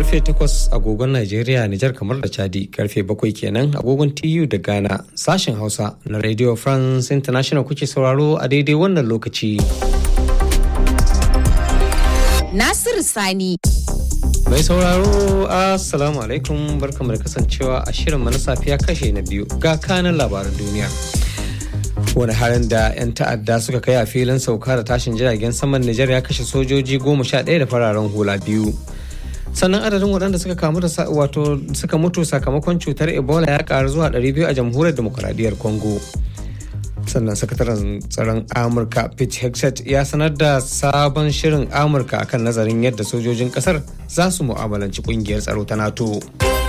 karfe 8 agogon Najeriya, Nijar kamar da Chadi, karfe 7 kenan agogon TU da Ghana, sashen Hausa na Radio France International kuke sauraro a daidai wannan lokaci. Nasiru Sani. Mai sauraro, Assalamu alaikum barkamu da kasancewa a shirin na safiya kashe na biyu ga kanan labaran duniya. wani harin da 'yan ta'adda suka kai a filin sauka da tashin jiragen saman Nijar ya kashe sojoji goma sha ɗaya da fararen hula biyu. sannan adadin waɗanda suka kamu da wato suka mutu sakamakon cutar ebola ya ƙaru zuwa 200 a jamhuriyar demokuraɗiyyar congo sannan sakataren tsaron amurka pete hexet ya sanar da sabon shirin amurka akan nazarin yadda sojojin ƙasar za su mu'amalanci ƙungiyar tsaro ta nato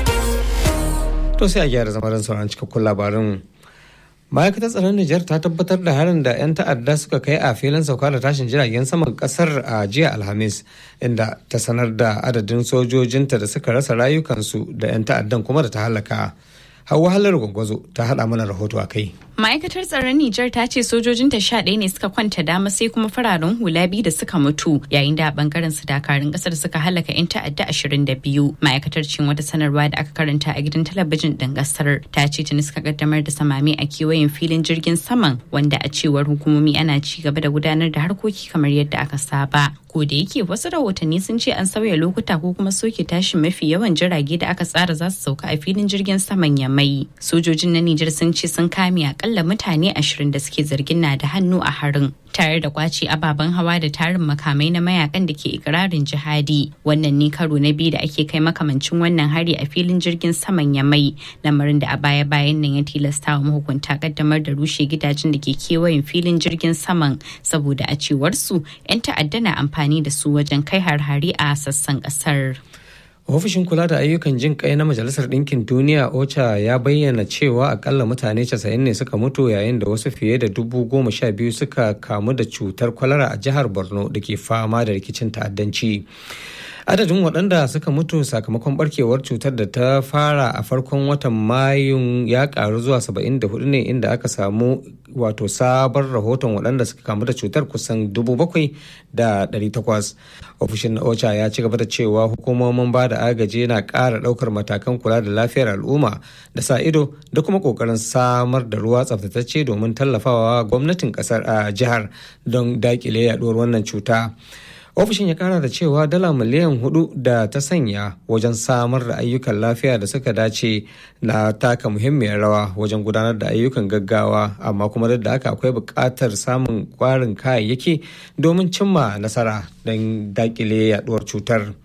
to sai a gyara zama sauran cikakkun labarin ma'aikatar tsaron Nijar ta tabbatar da harin da 'yan ta'adda suka kai a filin sauka da tashin jiragen saman kasar a jiya alhamis inda ta sanar da adadin sojojinta da suka rasa rayukansu da 'yan ta'addan kuma da ta halaka hawa halar gwangwazo ta haɗa mana rahoto a kai Ma'aikatar tsaron Nijar ta ce sojojinta sha ɗaya ne suka kwanta dama sai kuma fararen hula biyu da suka mutu yayin da a bangaren su dakarun ƙasar suka halaka 'yan ta'adda ashirin da biyu. Ma'aikatar cin wata sanarwa da aka karanta a gidan talabijin ɗin ƙasar ta ce tuni suka kaddamar da samami a kewayen filin jirgin saman wanda a cewar hukumomi ana ci gaba da gudanar da harkoki kamar yadda aka saba. Ko da yake wasu rahotanni sun ce an sauya lokuta ko kuma soke tashin mafi yawan jirage da aka tsara za su sauka a filin jirgin saman Yamai. Sojojin na Nijar sun ce sun kame a akalla mutane ashirin da suke zargin na da hannu a harin tare da kwace ababen hawa da tarin makamai na mayakan da ke ikirarin jihadi wannan ne karo na biyu da ake kai makamancin wannan hari a filin jirgin saman yamai lamarin da a baya bayan nan ya tilasta wa mahukunta kaddamar da rushe gidajen da ke kewayen filin jirgin saman saboda a cewar su 'yan ta'adda na amfani da su wajen kai har-hari a sassan kasar. ofishin kula da ayyukan jin kai na majalisar ɗinkin duniya ocha ya bayyana cewa akalla mutane 90 ne suka mutu yayin da wasu fiye da dubu goma sha biyu suka kamu da cutar kwalara a jihar borno da ke fama da rikicin ta'addanci adadin waɗanda suka mutu sakamakon barkewar cutar da ta fara a farkon watan mayun ya karu zuwa 74 ne inda aka samu wato sabon rahoton waɗanda suka kamu da cutar kusan 7,800 ofishin na ocha ya ci gaba da cewa hukumomin ba da agaji na ƙara ɗaukar matakan kula da lafiyar al'umma da sa ido da kuma ƙoƙarin samar da ruwa tsaftatacce domin tallafawa gwamnatin ƙasar a jihar don daƙile yaɗuwar wannan cuta. ofishin ya kara da cewa dala miliyan hudu da ta sanya wajen samar da ayyukan lafiya da suka dace na taka muhimmiyar rawa wajen gudanar da ayyukan gaggawa amma kuma duk da haka akwai buƙatar samun ƙwarin kayayyaki domin cimma nasara don dakile yaduwar cutar.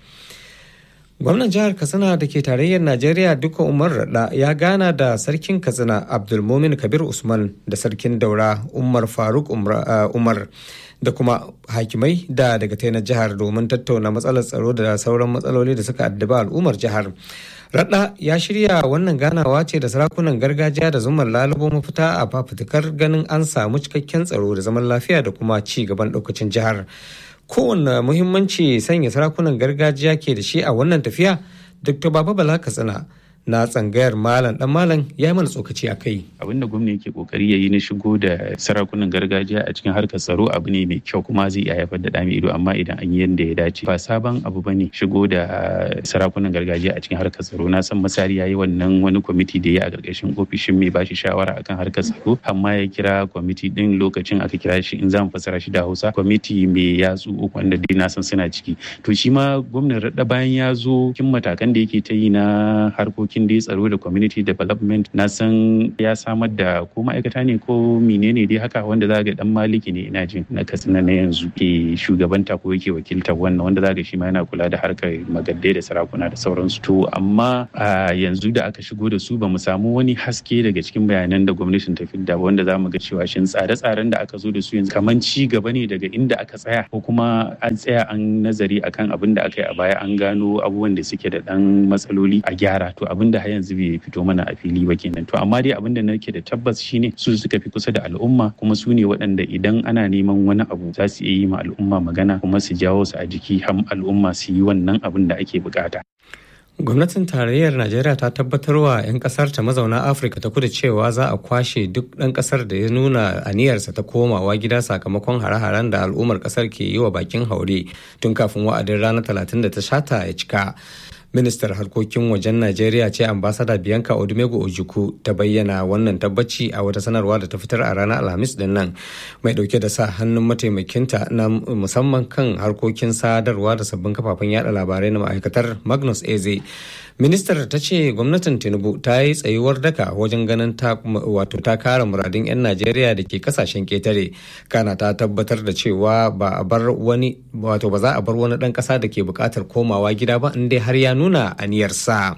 gwamnan jihar katsina da ke tarayyar najeriya duka umar rada ya gana da sarkin katsina abdulmumin kabir usman da sarkin daura umar faruk umar da kuma hakimai da daga na jihar domin tattauna matsalar tsaro da sauran matsaloli da suka addaba al'ummar jihar Radda ya shirya wannan ganawa ce da sarakunan gargajiya da zumar lalubo mafita a fafutukar ganin an samu cikakken tsaro da zaman lafiya da kuma ci gaban ɗaukacin jihar. Kowane muhimmanci sanya sarakunan gargajiya ke da shi a wannan tafiya, Dr. Baba Bala Katsina na tsangayar malam dan malam ya yi mana tsokaci a kai. Abin da gwamna yake kokari ya yi na shigo da sarakunan gargajiya a cikin harkar tsaro abu ne mai kyau kuma zai iya haifar da ɗa mai ido amma idan an yi yadda ya dace. Ba sabon abu ba ne shigo da sarakunan gargajiya a cikin harkar tsaro na san misali ya yi wannan wani kwamiti da ya a ƙarƙashin ofishin mai bashi shawara akan harkar tsaro amma ya kira kwamiti din lokacin aka kira shi in za mu fassara shi da Hausa kwamiti mai yatsu uku wanda dai na san suna ciki. To shi ma gwamnan raɗa bayan ya zo kin matakan da yake ta yi na harkokin harkokin dai tsaro da community development na san ya samar da ko ma'aikata ne ko menene dai haka wanda za ga dan maliki ne ina jin na katsina na yanzu ke shugabanta ko yake wakiltar wannan wanda za ga shi ma yana kula da harkar magadde da sarakuna da sauransu to amma a yanzu da aka shigo da su ba mu samu wani haske daga cikin bayanan da gwamnatin ta fidda ba wanda za mu ga cewa shin tsare-tsaren da aka zo da su yanzu kaman ci gaba ne daga inda aka tsaya ko kuma an tsaya an nazari akan abin da aka yi a baya an gano abubuwan da suke da dan matsaloli a gyara to abin da har yanzu bai fito mana a fili ba kenan to amma dai abin da nake da tabbas shine su suka fi kusa da al'umma kuma su ne waɗanda idan ana neman wani abu za su iya yi ma al'umma magana kuma su jawo su a jiki har al'umma su yi wannan abin da ake bukata gwamnatin tarayyar najeriya ta tabbatar wa 'yan kasar ta mazauna afirka ta kudu cewa za a kwashe duk ɗan kasar da ya nuna aniyarsa ta komawa gida sakamakon hare-haren da al'ummar kasar ke yi wa bakin haure tun kafin wa'adin ranar talatin da ta shata ya cika ministar harkokin wajen najeriya ce ambasada bianca odumego ojuku ta bayyana wannan tabbaci a wata sanarwa da ta fitar a ranar alhamis din nan mai dauke da sa hannun mataimakinta na musamman kan harkokin sadarwa da sabbin kafafen yada labarai na ma'aikatar magnus eze ministar ta ce gwamnatin tinubu ta yi tsayuwar daka wajen ganin ta wato ta kare muradun 'yan najeriya da ke kasashen ketare kana ta tabbatar da cewa ba a bar wani wato ba za a bar wani dan kasa da ke bukatar komawa gida ba in dai har ya nuna aniyarsa.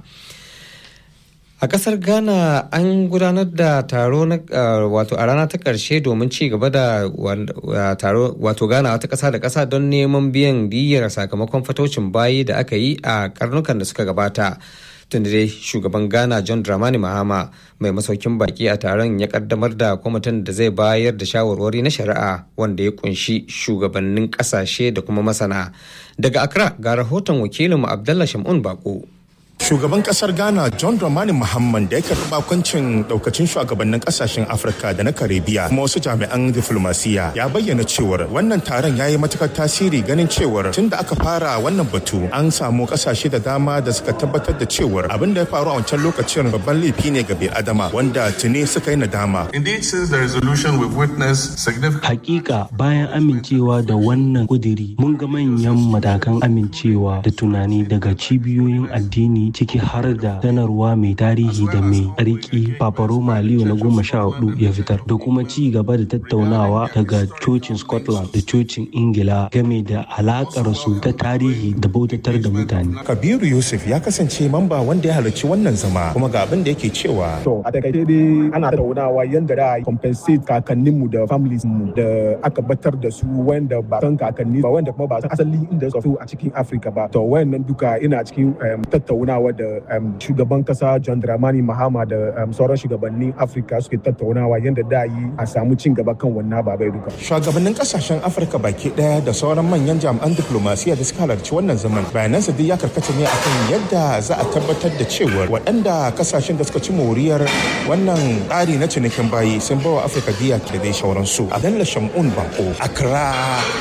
A kasar Ghana an gudanar da taro na wato a rana ta ƙarshe domin ci gaba da taro wato Ghana wata ƙasa da ƙasa don neman biyan diyyar sakamakon fatocin bayi da aka yi a karnukan da suka gabata. tunda dai shugaban ghana john dramani mahama mai masaukin baki a taron ya kaddamar da kwamitin da zai bayar da shawarwari na shari'a wanda ya kunshi shugabannin kasashe da kuma masana daga accra ga rahoton wakilinmu abdallah shamun bako Shugaban kasar Ghana John Dramani Muhammad da ya karɓi bakoncin daukacin shugabannin kasashen Afirka da na Karibiya kuma wasu jami'an diflomasiya ya bayyana cewar wannan taron ya yi matukar tasiri ganin cewar tun da aka fara wannan batu an samu kasashe da dama da suka tabbatar da cewar abin da ya faru a wancan lokacin babban laifi ne ga adama wanda tuni suka yi nadama. Indeed, since the resolution we've witnessed significant Hakika bayan amincewa da wannan kudiri mun ga manyan matakan amincewa da tunani daga cibiyoyin addini ciki har da sanarwa mai tarihi da mai tsarki Paparoma Leo na goma sha hudu ya fitar da kuma ci gaba da tattaunawa daga cocin Scotland da cocin Ingila game da alakar su ta tarihi da bautatar da mutane. Kabiru Yusuf ya kasance mamba wanda ya halarci wannan zama kuma ga abin da yake cewa. To a takaice dai ana tattaunawa yadda da compensate kakanninmu da families mu da aka batar da su wanda ba san kakanni ba wanda kuma ba san asali inda suka fito a cikin Africa ba. To wayannan duka ina cikin tattaunawa da shugaban kasa John Dramani Mahama da sauran shugabannin Africa suke tattaunawa yadda da yi a samu cin gaba kan wannan babai duka. Shugabannin kasashen Afirka baki daya da sauran manyan jami'an diplomasiya da suka halarci wannan zaman bayanansa duk ya karkata ne akan yadda za a tabbatar da cewa waɗanda kasashen da suka ci moriyar wannan tsari na cinikin bayi sun bawa Afirka biya da dai sauransu. Adalla Shamun Bako, Accra,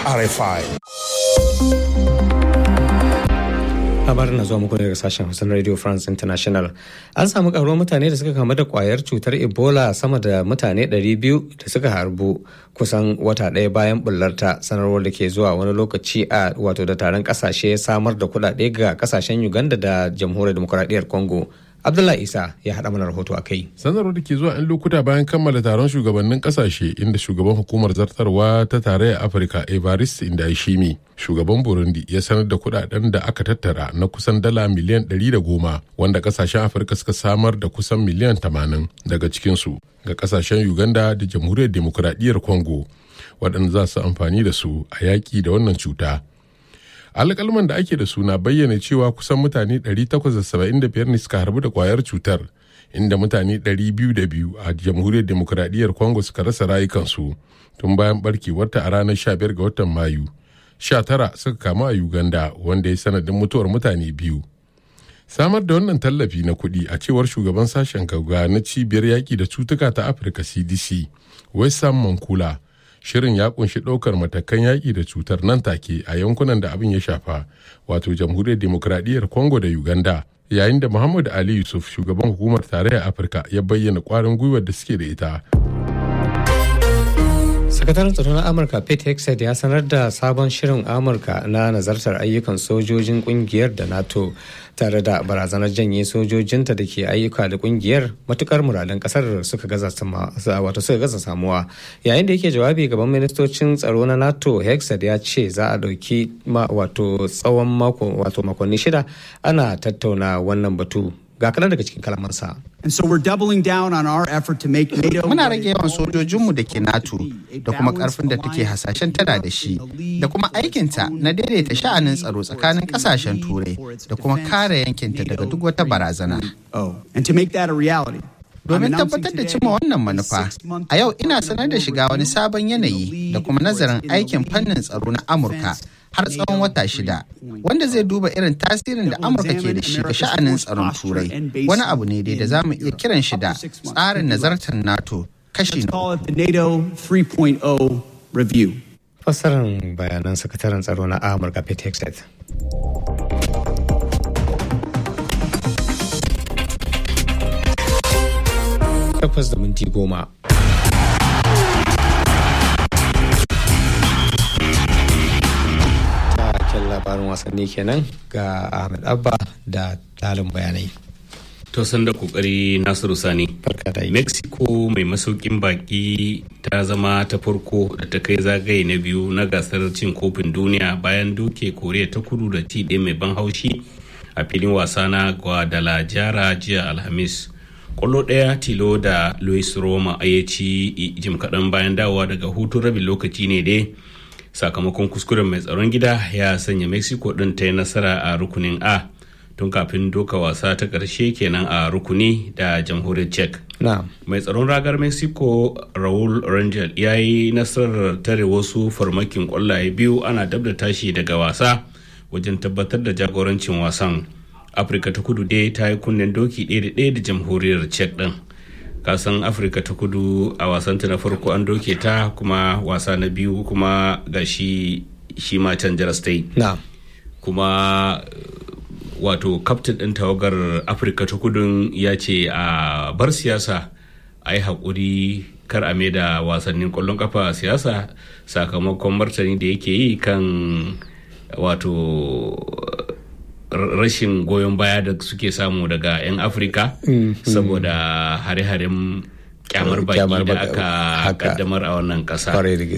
RFI. labarin na zuwa muku daga sashen hausa na radio france international an samu karuwar mutane da suka kamu da kwayar cutar ebola sama da mutane 200 da suka harbu kusan wata ɗaya bayan bullarta sanarwar da ke zuwa wani lokaci a wato da taron kasashe samar da kuɗaɗe ga kasashen uganda da jamhuriyar demokuraɗiyyar congo Abdullahi Isa ya haɗa mana rahoto a kai. Sanarwar da ke zuwa 'yan lokuta bayan kammala taron shugabannin kasashe inda shugaban hukumar zartarwa ta tarayyar Afirka Evariste Indayishimi shugaban Burundi ya sanar da kudaden da aka tattara na kusan dala miliyan 110 wanda kasashen Afirka suka samar da kusan miliyan 80 daga cikinsu ga kasashen Uganda da jamhuriyar demokuraɗiyyar Congo waɗanda za su amfani da su a yaƙi da wannan cuta. alƙalman da ake da suna bayyana cewa kusan mutane 875 ne suka harbu da kwayar cutar inda mutane 202 a jamhuriyar demokuraɗiyyar congo suka rasa rayukansu tun bayan barkewarta a ranar 15 ga watan mayu 19 suka kamu a uganda wanda ya sanadin mutuwar mutane biyu samar da wannan tallafi na kuɗi a cewar shugaban sashen gauga na cibiyar yaƙi da cutuka ta afirka cdc wesam mankula shirin ya kunshi ɗaukar matakan yaƙi da cutar nan take a yankunan da abin ya shafa wato jamhuriyar demokradiyyar congo da uganda yayin da muhammadu ali yusuf shugaban hukumar tarayyar afirka ya bayyana ƙwarin gwiwar da suke da ita sakataren tsaro na amurka pete hexed ya sanar da sabon shirin amurka na nazartar ayyukan sojojin kungiyar da nato tare da barazanar janye sojojinta da ke ayyuka da kungiyar matukar muradan kasar suka gaza wato suka gaza samuwa yayin da yake jawabi gaban ministocin tsaro na nato hexed ya ce za a dauki wato tsawon mako wato makonni shida ana tattauna wannan batu ga kaɗan daga cikin kalamansa. And so we're doubling down on our effort to make NATO Muna rage yawan sojojinmu da ke NATO da kuma karfin da take hasashen tana da shi da kuma aikinta na daidaita sha'anin tsaro tsakanin kasashen turai da kuma kare yankinta daga duk wata barazana. And to make that a reality. Domin tabbatar da cimma wannan manufa, a yau ina sanar da shiga wani sabon yanayi da kuma nazarin aikin fannin tsaro na Amurka har tsawon wata shida, wanda zai duba irin tasirin da Amurka ke da shi ga sha'anin tsaron Turai. Wani abu ne dai da za mu iya kiran shi da tsarin nazartar NATO kashi na NATO 3.0 review. Fassarar bayanan sakataren tsaro na Amurka Pete Hexet. takwas da minti goma. Taken labarin wasanni kenan ga Ahmed Abba da talin bayanai. To san da kokari Nasiru Sani. Barka da Mexico mai masaukin baki ta zama ta farko da ta kai zagaye na biyu na gasar cin kofin duniya bayan doke Koriya ta kudu da ti ɗaya mai ban haushi a filin wasa na Guadalajara jiya Alhamis. Kwallo ɗaya tilo da Luis Roma ya ci jim kaɗan bayan dawowa daga hutun rabin lokaci ne dai sakamakon kuskuren mai tsaron gida ya sanya Mexico ɗin ta yi nasara a rukunin A. tun kafin doka wasa ta ƙarshe kenan a rukuni da jamhuriyar czech mai tsaron ragar mexico raul rangel ya yi nasarar tare wasu farmakin kwallaye biyu ana dab da tashi daga wasa wajen tabbatar da jagorancin wasan afirka ta kudu dai ta yi kunnen doki ɗaya da ɗaya da jamhuriyar czech ɗin kasan afirka ta kudu a wasanta na farko an doke ta kuma wasa na biyu kuma ga shi shi ma can state kuma wato kaftin ɗin tawagar afirka ta kudun ya ce a bar siyasa a yi haƙuri kar a da wasannin ƙwallon kafa siyasa sakamakon martani da yake yi kan wato rashin goyon baya da suke samu daga 'yan afirka saboda hare-haren kyamar baki da aka kaddamar a wannan ƙasa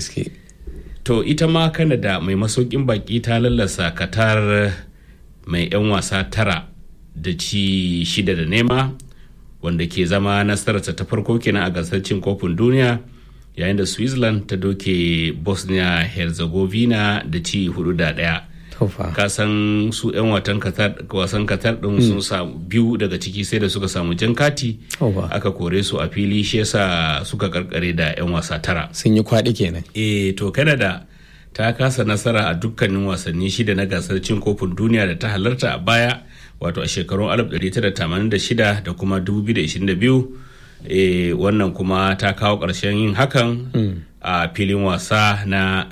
to ita ma kanada mai masaukin baki ta lallasa katar mai 'yan wasa tara da ci shida da nema wanda ke zama nasararta ta farko kenan a gasar cin kofin duniya yayin da switzerland ta doke bosnia herzegovina da ci hudu da daya kasan su 'yan wasan katar din sun samu biyu daga ciki sai da suka samu jan kati aka kore su a fili shi yasa suka karkare da 'yan wasa tara sun yi kwaɗi kenan eh to canada ta kasa nasara a dukkanin wasanni shida na gasar cin kofin duniya da ta halarta a baya wato a shekarun 1986 da kuma 2022 e, wannan kuma ta kawo ƙarshen yin hakan mm. a filin wasa na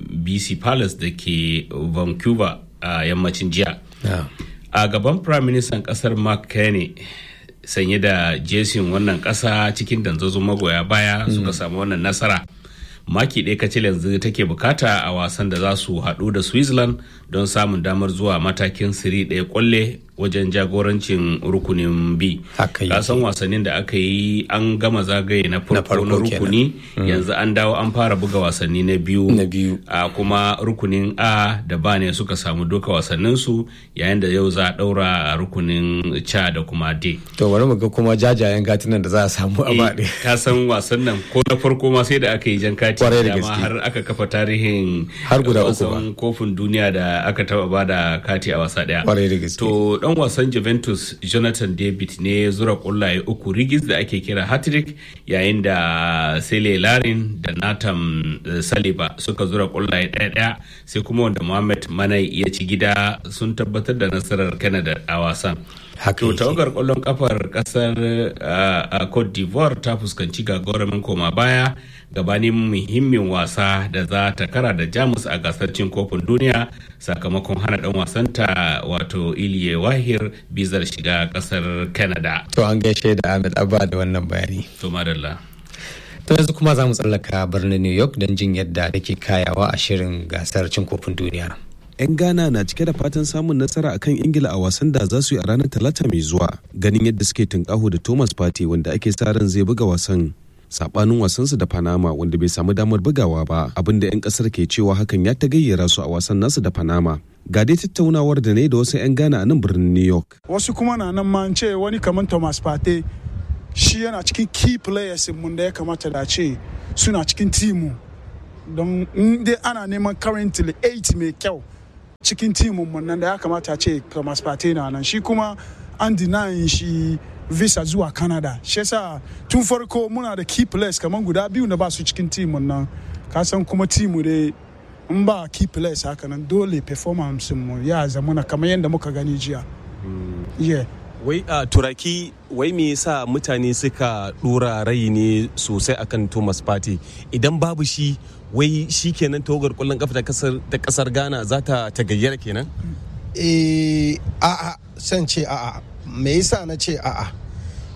bc palace da ke vancouver a yammacin jiya yeah. a gaban prime minister kasar mark Carney sanye da jesin wannan ƙasa cikin danzazon magoya baya mm. suka samu wannan nasara maki ɗaya kacil yanzu take bukata a wasan da za su haɗu da switzerland don samun damar zuwa matakin siri ɗaya kwalle wajen jagorancin rukunin b kasan wasannin da aka yi an gama zagaye na farko na rukuni yanzu an dawo an fara buga wasanni na biyu a kuma rukunin a da ba ne suka samu doka wasannin su yayin da yau za a daura a rukunin ca da kuma d to bari mu ga kuma jajayen gatunan da za a samu a baɗe ka san wasan nan ko na farko ma sai da aka yi jan kati da har aka kafa tarihin har guda uku ba kofin duniya da aka taba bada kati a wasa daya to dan wasan Juventus Jonathan David ne ya zura kullaye uku rigis da ake kira hat-trick yayin da Sele Larin da Nathan Saliba suka zura kullaye ɗaya-ɗaya sai kuma wanda Mohamed Manai ya ci gida sun tabbatar da nasarar Canada a wasan. To tawagar kwallon kafar kasar Cote d'Ivoire ta fuskanci gagarumin koma baya gabanin muhimmin wasa da za ta kara da Jamus a gasar cin kofin duniya sakamakon hana dan wasanta wato Iliye Wahir bizar shiga kasar Canada. To an gaishe da Ahmed Abba da wannan bayani. To madalla. To yanzu kuma za mu tsallaka birnin New York don jin yadda take kayawa a shirin gasar cin kofin duniya. 'yan ghana na cike da fatan samun nasara akan ingila a wasan da za su yi a ranar talata mai zuwa ganin yadda suke tunkaho da thomas party wanda ake sa ran zai buga wasan sabanin wasansu da panama wanda bai samu damar bugawa ba abinda 'yan kasar ke cewa hakan ya ta gayyara su a wasan nasu da panama ga dai tattaunawar da ne da wasu 'yan ghana a nan birnin new york wasu kuma na nan ma ce wani kamar thomas party shi yana cikin key players mun da ya kamata da ce suna cikin timu don dai ana neman currently 8 mai kyau cikin timin mun nan da ya kamata ce Thomas Partey na nan shi kuma an denying shi visa zuwa Canada shi yasa tun farko muna da key players kamar guda biyu na ba su cikin timin nan ka san kuma timu dai in ba key players haka nan dole performance mu ya zamana kamar yadda muka gani jiya yeah wai a turaki wai me yasa mutane suka dora rai ne sosai akan thomas party idan babu shi wai shi kenan tawagar kwallon kafa ta kasar ghana za ta tagayyara kenan eh a'a san ce a'a me yasa na ce a'a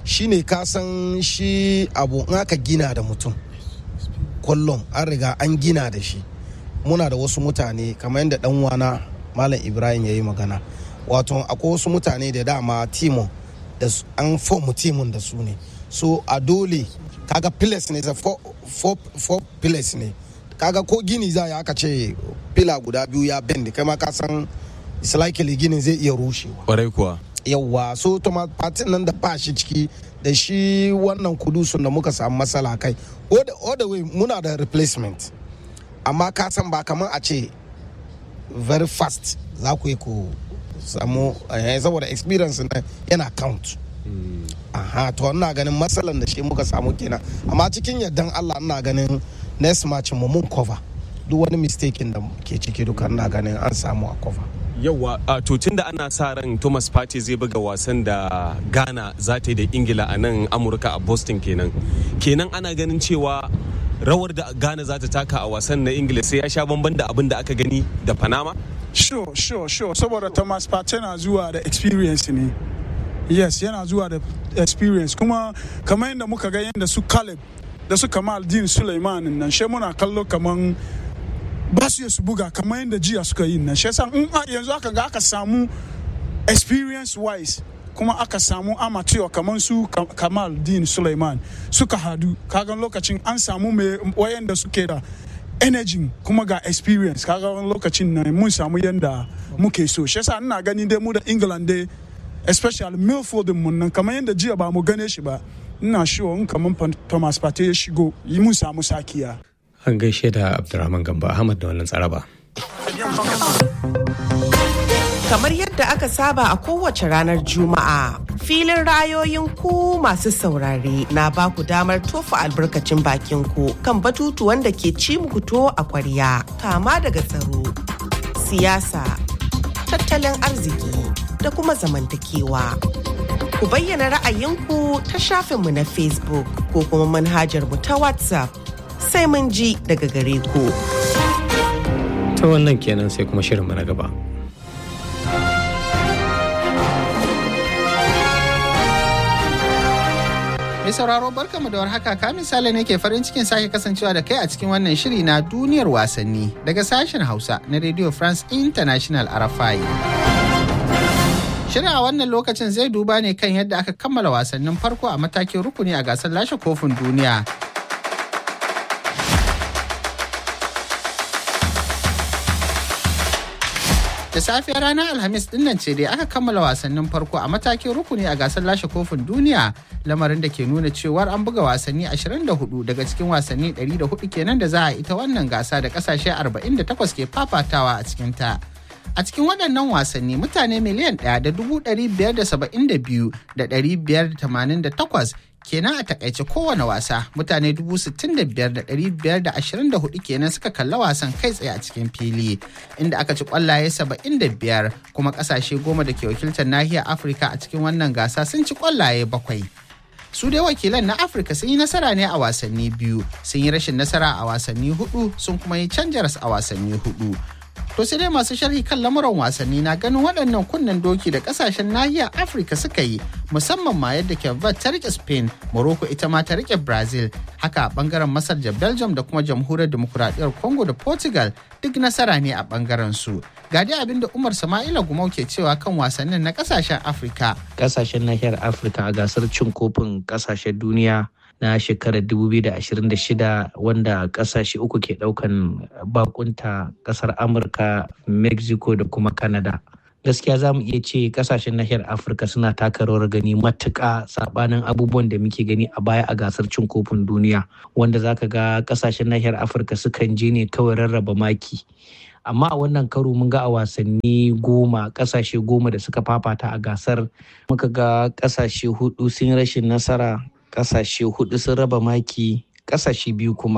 shine ka san shi abu in aka gina da mutum kullum an riga an gina da shi muna da wasu mutane kamar yadda dan wana malam ibrahim ya yi magana wato akwai wasu mutane da dama timon da an fomu timon da su ne so a dole kaga pillars ne four, four, four pillars ne kaga ko gini za ya aka ce pila guda biyu ya bend kai ma ka san it's likely ginin zai iya rushewa kwarai kuwa yawwa so to patin nan da ba shi ciki da shi wannan kudusun da muka samu matsala kai all the way muna da replacement amma ka san ba kamar a ce very fast za ku yi ku samu saboda experience na yana count aha to ina ganin matsalan da shi muka samu kenan amma cikin yardan Allah ina ganin next match mu mun cover duk wani mistake da ke ciki duka ina ganin an samu a cover yawa a tun da ana sa ran thomas party zai buga wasan da ghana za ta yi da ingila a nan amurka a boston kenan kenan ana ganin cewa rawar da ghana za ta taka a wasan na ingila sai ya sha bamban da abin da aka gani da panama sure sure sure saboda thomas party na zuwa da experience ne yes yana zuwa da experience kuma kamar yadda muka ga yadda su caleb da su kamal din suleiman nan she muna kallo kaman ba su su buga kamar yadda jiya suka yi nan shi yasa in yanzu aka ga aka samu experience wise kuma aka samu amateur kamar su kamal din suleiman suka hadu kagan lokacin an samu mai wayanda suke da energy kuma ga experience kaga lokacin nan mun samu yadda muke so shi yasa ina gani dai mu da england dai especially milford mun nan kamar yadda jiya ba mu gane shi ba ina sure in kamar thomas partey ya shigo yi mun samu sakiya an gaishe da abdurrahman gamba ahmad da wannan tsaraba kamar yadda aka saba a kowace ranar juma'a filin rayoyin ku masu saurare na ba ku damar tofa albarkacin bakin ku kan batutuwan da ke ci muku to a kwarya kama daga tsaro siyasa tattalin arziki da kuma zamantakewa ku bayyana ra'ayinku ta shafinmu na facebook ko kuma manhajar mu ta whatsapp sai mun ji daga gare ku. Ta wannan kenan sai kuma shirinmu na gaba. Mai sauraro barkamu da warhaka ka misali ne ke farin cikin sake kasancewa da kai a cikin wannan shiri na duniyar wasanni daga sashen Hausa na Radio France International RFI. Shirin a wannan lokacin zai duba ne kan yadda aka kammala wasannin farko a matakin rukuni a gasar lashe kofin duniya da safiyar ranar alhamis dinnan ce dai aka kammala wasannin farko a matakin rukuni a gasar lashe kofin duniya lamarin da ke nuna cewar an buga wasanni 24 daga cikin wasanni 104 kenan da za a ita wannan gasa da kasashe 48 ke fafatawa a cikin ta a cikin waɗannan wasanni mutane miliyan ɗaya da dubu ɗari biyar da saba'in da biyu da ɗari biyar da tamanin da takwas kenan a takaice kowane wasa mutane dubu sittin da biyar da ɗari biyar da ashirin da hudu kenan suka kalla wasan kai tsaye a cikin fili inda aka ci kwallaye saba'in da biyar kuma ƙasashe goma da ke wakiltar nahiyar afirka a cikin wannan gasa sun ci kwallaye bakwai su dai wakilan na afirka sun yi nasara ne a wasanni biyu sun yi rashin nasara a wasanni hudu sun kuma yi canjaras a wasanni hudu To sai dai masu sharhi kan lamuran wasanni na ganin waɗannan kunnen doki da ƙasashen nahiyar Afirka suka yi musamman ma yadda Kevat ta rike Spain, Morocco ita ma ta rike Brazil, haka a ɓangaren Masar da Belgium da kuma Jamhuriyar Demokuraɗiyyar Congo da Portugal duk nasara ne a ɓangaren su. Ga dai abin da Umar Sama'ila Gumau ke cewa kan wasannin na ƙasashen Afirka. Ƙasashen nahiyar Afirka a gasar cin kofin ƙasashen duniya na shekarar 2026 wanda kasashe uku ke daukan bakunta kasar amurka mexico da kuma canada gaskiya za mu iya ce kasashen nahiyar afirka suna taka rawar gani matuƙa sabanin abubuwan da muke gani a baya a gasar cin kofin duniya wanda zaka ga kasashen nahiyar afirka sukan je ne kawai rarraba maki amma a wannan karo mun ga a wasanni goma kasashe goma da suka fafata a gasar muka ga kasashe hudu sun rashin nasara kasashe hudu sun raba maki kasashe biyu kuma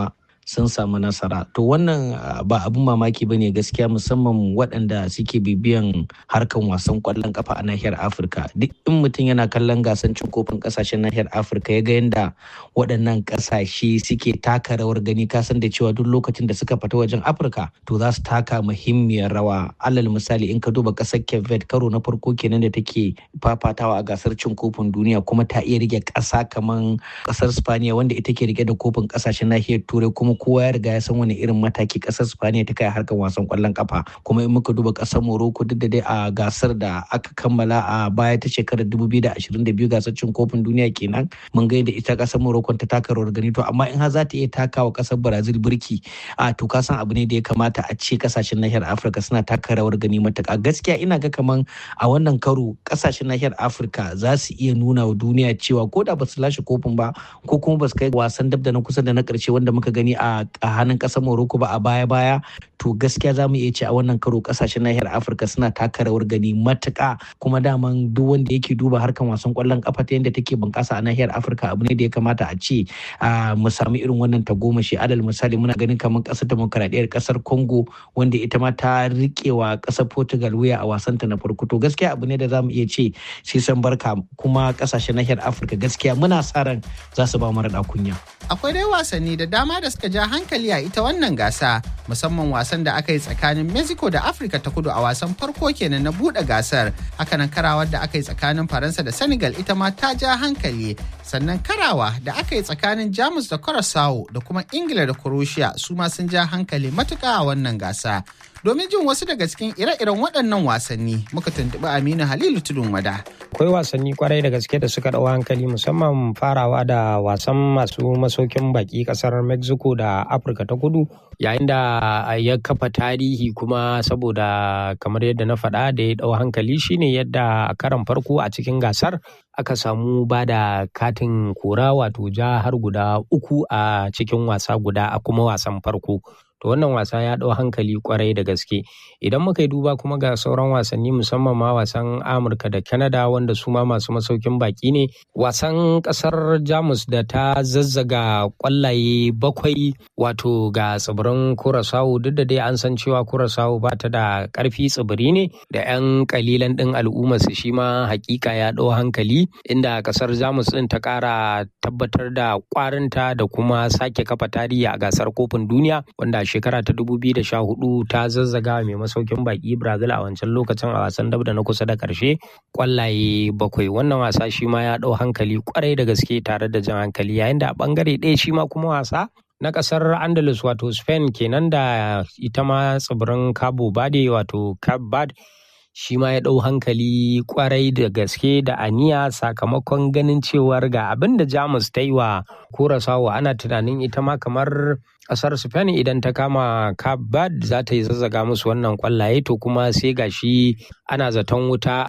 sun samu nasara to wannan ba abin mamaki ba ne gaskiya musamman waɗanda suke bibiyan harkan wasan kwallon kafa a nahiyar afirka duk in mutum yana kallon gasan cin kofin ƙasashen nahiyar afirka ya ga yadda waɗannan ƙasashe suke taka rawar gani kasan da cewa duk lokacin da suka fita wajen afirka to za su taka muhimmiyar rawa alal misali in ka duba ƙasar cape karo na farko kenan da take fafatawa a gasar cin kofin duniya kuma ta iya rike ƙasa kamar ƙasar spaniya wanda ita ke rike da kofin ƙasashen nahiyar turai kuma kowa ya riga ya san wani irin mataki ƙasar spaniya ta kai harkar wasan ƙwallon kafa kuma in muka duba ƙasar morocco duk da dai a gasar da aka kammala a baya ta shekarar 2022 gasar cin kofin duniya kenan mun ga yadda ita ƙasar morocco ta taka rawar gani to amma in har za ta iya takawa ƙasar brazil birki a to ka san abu ne da ya kamata a ce ƙasashen nahiyar afirka suna taka rawar gani matuƙa gaskiya ina ga kaman a wannan karo ƙasashen nahiyar afirka za su iya nuna wa duniya cewa ko da ba su lashe kofin ba ko kuma ba su kai wasan dab da na kusa da na ƙarshe wanda muka gani a hannun ƙasar morocco ba a baya baya to gaskiya za mu iya ce a wannan karo ƙasashen nahiyar afirka suna taka rawar gani matuƙa kuma daman duk wanda yake duba harkan wasan ƙwallon ƙafa ta yadda take bunƙasa a nahiyar afirka abu ne da ya kamata a ce mu sami irin wannan tagomashi alal misali muna ganin kamar ƙasar demokaradiyyar ƙasar congo wanda ita ma ta riƙewa ƙasar portugal wuya a wasanta na farko to gaskiya abu ne da za mu iya ce sai san barka kuma ƙasashen nahiyar afirka gaskiya muna sa ran za su ba mu raɗa kunya akwai dai wasanni da dama da suka ja hankali a ita wannan gasa musamman wasan da aka yi tsakanin mexico da afirka ta kudu a wasan farko kenan na buɗe gasar hakanan karawar da aka yi tsakanin faransa da senegal ita ma ta ja hankali sannan karawa da aka yi tsakanin jamus da curacao da kuma ingila da croatia su ma sun ja hankali matuka a wannan gasa domin jin wasu daga cikin ire-iren waɗannan wasanni muka tuntuɓi aminu halilu tudun wada akwai wasanni kwarai da gaske da suka ɗau hankali musamman farawa da wasan masu masaukin baki ƙasar mexico da afirka ta kudu yayin da ya kafa tarihi kuma saboda kamar yadda na faɗa da ya ɗau hankali shine yadda a karan farko a cikin gasar aka samu ba da katin kora wato ja har guda uku a cikin wasa guda a kuma wasan farko to wannan wasa ya ɗau hankali kwarai da gaske idan muka yi duba kuma ga sauran wasanni musamman ma wasan amurka da canada wanda su ma masu masaukin baki ne wasan ƙasar jamus da ta zazzaga kwallaye bakwai wato ga tsibirin kurasawu duk da dai an san cewa kurasawu ba ta da ƙarfi tsibiri ne da 'yan kalilan ɗin al'ummar su shi ma hakika ya ɗau hankali inda ƙasar jamus ɗin ta ƙara tabbatar da ƙwarinta da kuma sake kafa tarihi a gasar kofin duniya wanda shekara ta 2014 ta zazzaga mai masaukin baki Brazil a wancan lokacin a wasan dab da na kusa da karshe kwallaye bakwai wannan wasa shi ma ya dau hankali kwarai da gaske tare da jan hankali yayin da a bangare ɗaya shi ma kuma wasa na kasar andalus wato spain kenan da ita ma tsibirin cabo bade wato cape bad shi ma ya ɗau hankali kwarai da gaske da aniya sakamakon ganin cewar ga abin da jamus ta yi wa kurasawa ana tunanin ita ma kamar ƙasar spain idan ta kama kabad za ta yi zazzaga musu wannan kwallaye to kuma sai gashi ana zaton wuta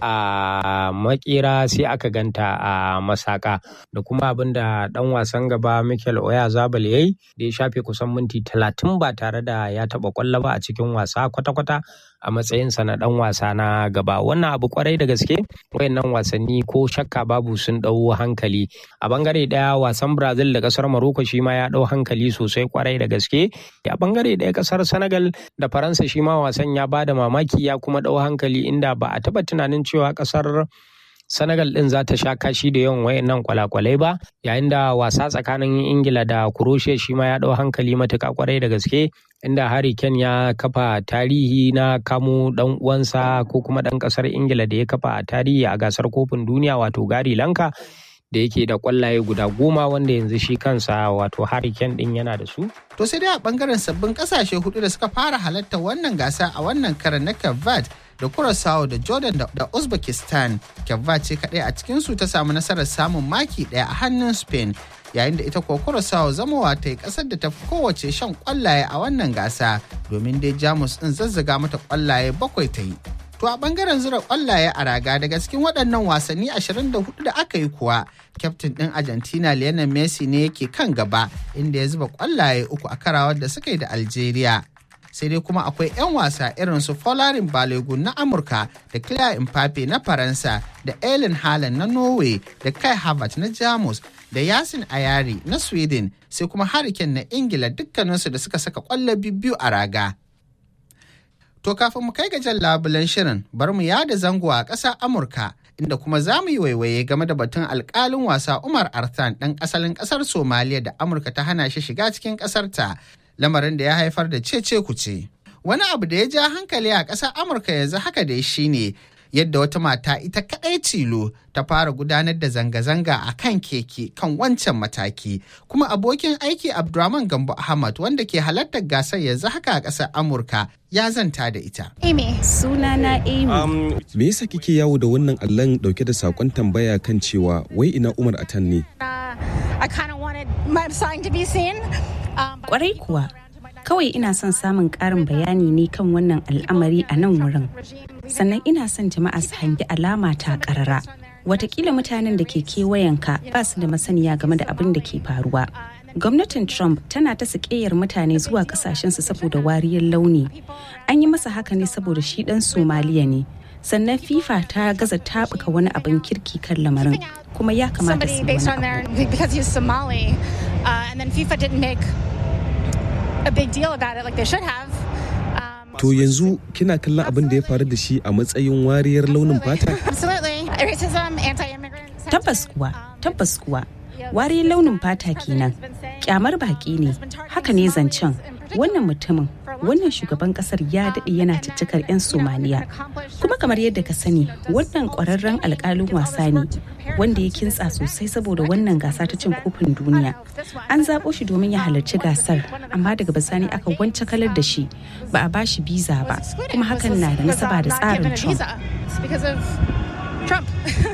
a makera sai aka ganta a masaka da kuma abin da ɗan wasan gaba michael oya zabal ya yi da ya shafe kusan minti talatin ba tare da ya taɓa kwallo ba a cikin wasa kwata-kwata a matsayinsa na ɗan wasa na gaba wannan abu kwarai da gaske wayannan wasanni ko shakka babu sun ɗau hankali a bangare ɗaya wasan brazil da ƙasar maroko shi ma ya ɗau hankali sosai kwarai da gaske a bangare ɗaya ƙasar senegal da faransa shi ma wasan ya ba da mamaki ya kuma ɗau hankali inda ba a taɓa tunanin cewa ƙasar Senegal ɗin za ta sha kashi da yawan wayannan kwalakwalai ba yayin da wasa tsakanin Ingila da Croatia shi ma ya ɗau hankali matuƙa kwarai da gaske inda Harry Kane ya kafa tarihi na kamo ɗan uwansa ko kuma ɗan ƙasar Ingila da ya kafa tarihi a gasar kofin duniya wato Gary Lanka da yake da kwallaye guda goma wanda yanzu shi kansa wato Harry Kane ɗin yana da su. To sai dai a bangaren sabbin kasashe hudu da suka fara halarta wannan gasa a wannan karan na Cape da Curaçao da Jordan da Uzbekistan. Cape ce kaɗai a cikinsu ta samu nasarar samun maki ɗaya a hannun Spain. Yayin da ita kuwa Curaçao zamowa ta yi ƙasar da ta fi kowace shan kwallaye a wannan gasa domin dai Jamus ɗin zazzaga mata kwallaye bakwai ta yi. To a bangaren zura kwallaye a raga daga cikin waɗannan wasanni 24 da aka yi kuwa, kyaftin ɗin Argentina Lionel Messi ne yake kan gaba inda ya zuba kwallaye uku a karawar da suka yi da Algeria. Sai dai kuma akwai 'yan wasa irin su Folarin Balogun na Amurka da Claire Mbappe na Faransa da Ellen Haaland na Norway da Kai Havertz na Jamus da Yasin Ayari na Sweden sai kuma Hurricane na Ingila dukkaninsu da suka saka ƙwallo biyu a raga. To kafin mu kai ga jan labulen shirin bari mu yada zango a ƙasar Amurka inda kuma za mu yi waiwaye game da batun alƙalin wasa Umar Arthan ɗan asalin ƙasar Somaliya da Amurka ta hana shi shiga cikin ƙasarta lamarin da ya haifar da cece kuce. Wani abu da ya ja hankali a ƙasar Amurka yanzu haka dai shine yadda wata mata ita kaɗai tilo ta fara gudanar da zanga-zanga a kan keke kan wancan mataki kuma abokin aiki abdulrahman gambo ahmad wanda ke halartar gasar yanzu haka a ƙasar amurka ya zanta da ita amy sunana amy um, me yasa kike yawo da wannan allon dauke da sakon tambaya kan cewa wai ina umar atan ne kwarai kuwa kawai ina son samun ƙarin bayani ne kan wannan al'amari a nan wurin sannan ina son jama'a su hangi alama ta ƙarara watakila mutanen da ke kewayenka ba su da masaniya game da abin da ke faruwa gwamnatin trump tana ta sakeyar mutane zuwa kasashensu saboda wariyar launi an yi masa haka ne saboda shi dan somaliya ne sannan fifa ta gaza tabuka wani abin kirki kan lamarin kuma ya kamata su wani a big deal about it like they should have. To yanzu kina kallon abin da ya faru da shi a matsayin wariyar launin fata? Absolutely. Racism, anti-immigrant. Tabbas kuwa, tabbas kuwa. Wariyar launin fata kenan. Kyamar baki ne. Haka ne zancen. Wannan mutumin, wannan shugaban kasar ya daɗe yana ciccikar 'yan Somaliya. Kuma kamar yadda ka sani, wannan ƙwararren alƙalin wasa ne. wanda ya kintsa sosai saboda wannan gasa ta cin kofin duniya an zaɓo shi domin ya halarci gasar amma daga bisani aka wance kalar da shi ba a bashi biza ba kuma hakan na da nasaba da tsarin trump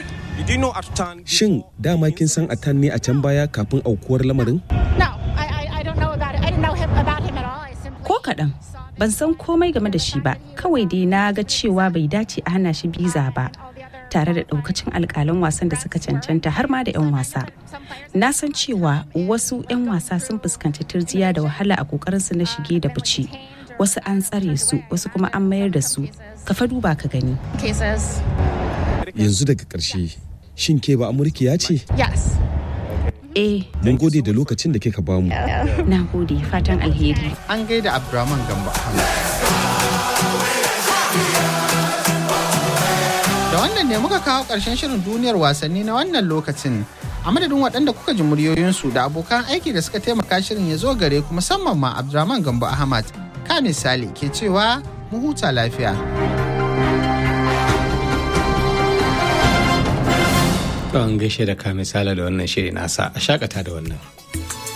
Shin dama kin san Atan ne a can baya kafin aukuwar lamarin? Ko kaɗan, ban san komai game da shi ba, kawai dai na ga cewa bai dace a hana shi biza ba. tare da daukacin alkalan wasan da suka cancanta har ma da 'yan wasa na san cewa wasu 'yan wasa sun fuskanci turjiya da wahala a kokarinsu na shige da fice wasu an tsare su wasu kuma an mayar da su ka fa duba ka gani yanzu daga ƙarshe shin ke ba amurkiya ce yes eh mun gode da lokacin da kika bamu na gode fatan alheri an gaida abdurrahman gamba Da wannan ne muka kawo ƙarshen shirin duniyar wasanni na wannan lokacin. A madadin waɗanda kuka ji muryoyinsu da abokan aiki da suka taimaka shirin ya zo gare ku musamman ma Abdurrahman Gambo Ahmad. Ka misali ke cewa mu huta lafiya. An gaishe da ka misala da wannan shiri nasa a shakata da wannan.